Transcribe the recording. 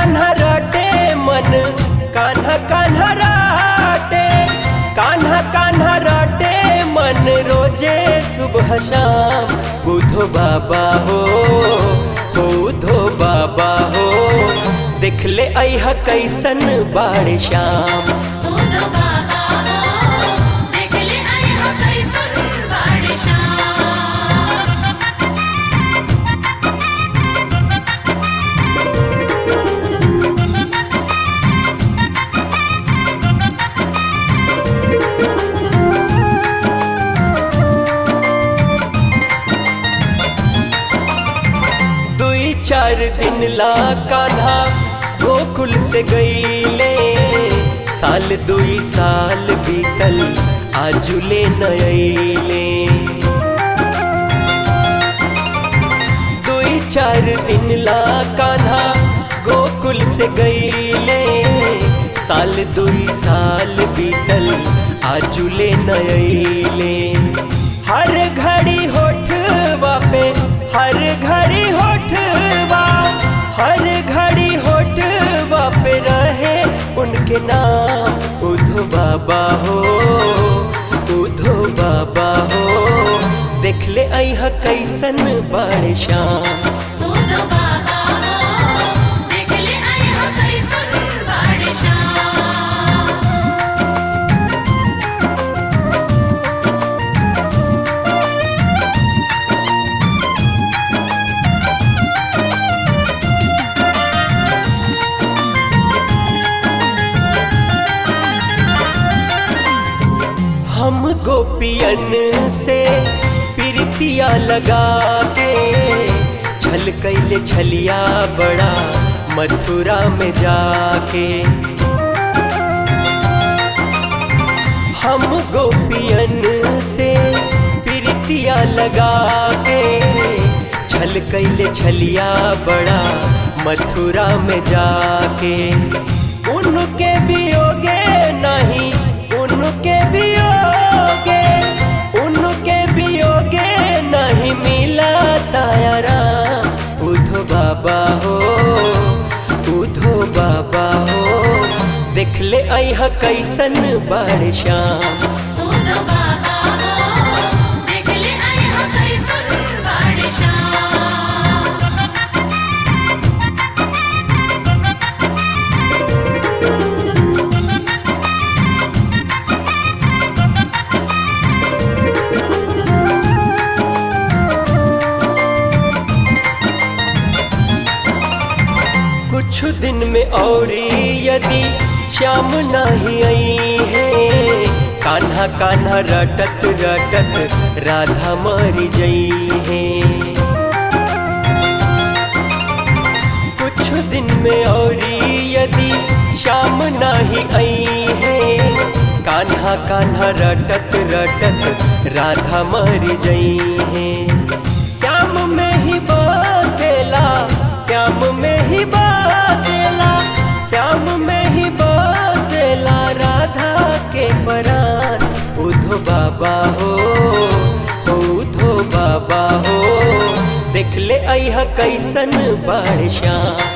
कान्हा रटे मन कान्हा कान्हा रटे कान्हा कान्हा रटे मन रोजे सुबह शाम बुधो बाबा हो बुधो बाबा हो देख ले अह कैसन बाड़ श्याम उनो बाबा हो देख ले आई हो कैसन बाड़े श्याम दुई चार दिन ला कान्हा गोकुल से गईले साल दुई साल बीतल आजुले नयले दुई चार दिन ला कान्हा गोकुल से गईले साल दुई साल बीतल आजुले नयले हर घड़ी होठवा पे हर घड़ी होठवा हर घड़ी होठवा पे रहे उनके नाम उधो बाबा हो उधो बाबा हो देख ले अह कैसन बड़ श्याम उनो बाबा हो देख ले आई हो कैसन बाड़े श्याम हम गोपियन से प्रीतिया लगा के छल कैले छलिया बड़ा मथुरा में जाके हम गोपियन से प्रीतिया लगा के छल कैले छलिया बड़ा मथुरा में जाके उनके वियोगे नहीं उनके वियोगे उनके वियोगे नहीं मिला तायारा उधो बाबा हो उधो बाबा हो देख ले अह कैसन बड़ श्याम उनो बाबा हो देख ले आई हो कैसन बाड़े श्याम कुछ दिन में और यदि श्याम नहीं आई है कान्हा कान्हा रटत रटत राधा मर जई है कुछ दिन में और यदि श्याम नहीं आई है कान्हा कान्हा रटत रटत राधा मर जई है श्याम में ही बसेला श्याम में ही बसेला श्याम में ही बसेला राधा के परान उधो बाबा हो उधो बाबा हो देख ले अह कैसन बड़ श्याम